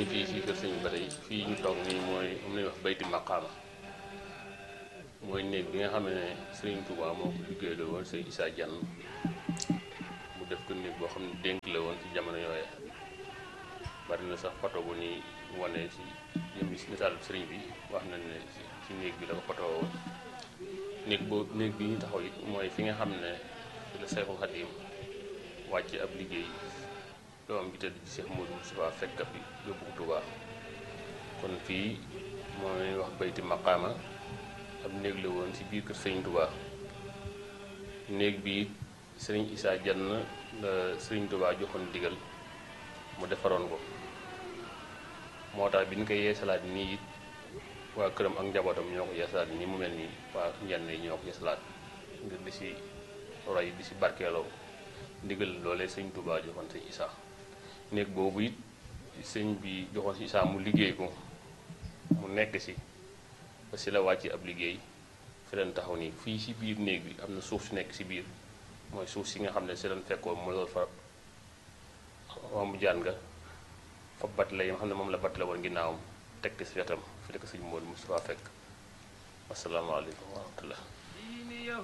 ngi fii si kër sëñ bi ba tey fii ñu toog nii mooy am nañu wax bayti maqaama mooy néeg bi nga xam ne sëriñ Touba moo ko liggéey la woon sëñ Issa Diagne mu def ko néeg boo xam ne dénk la woon ci jamono yooye bari na sax photo bu ni wane si yëmbi si misaalu sëriñ bi wax nañ ne ci néeg bi la ko photo woon néeg boobu néeg bi ñu taxaw it mooy fi nga xam ne fi la Seexul Xadiim wàcc ab liggéey doom bi tëdd ci Cheikh Modou Moustapha fekk fi yóbbu ko Touba kon fii mooy wax bayti maqaama ab néeg la woon ci biir kër Sëriñ Touba néeg bi Sëriñ Issa Diagne la Sëriñ Touba joxoon digal mu defaroon ko moo tax bi ñu koy yeesalaat nii it waa këram ak njabootam ñoo ko yeesalaat nii mu mel nii waa njenn yi ñoo ko yeesalaat ngir di si roy di si barkeeloo ndigal loolee sëñ Touba joxoon sëñ Issa néeg boobu it sëñ bi joxoon si Issa mu liggéey ko mu nekk si ba si la wàcc ab liggéey fi leen taxaw nii fii si biir néeg bi am na suuf si nekk si biir mooy suuf si nga xam ne si leen fekkoon mu lool fa mu jaan nga fa bat la yi nga xam ne moom la bat la woon ginnaawam teg si wetam fi la ko sëñ Modou Moustapha fekk asalaamaaleykum wa rahmatullah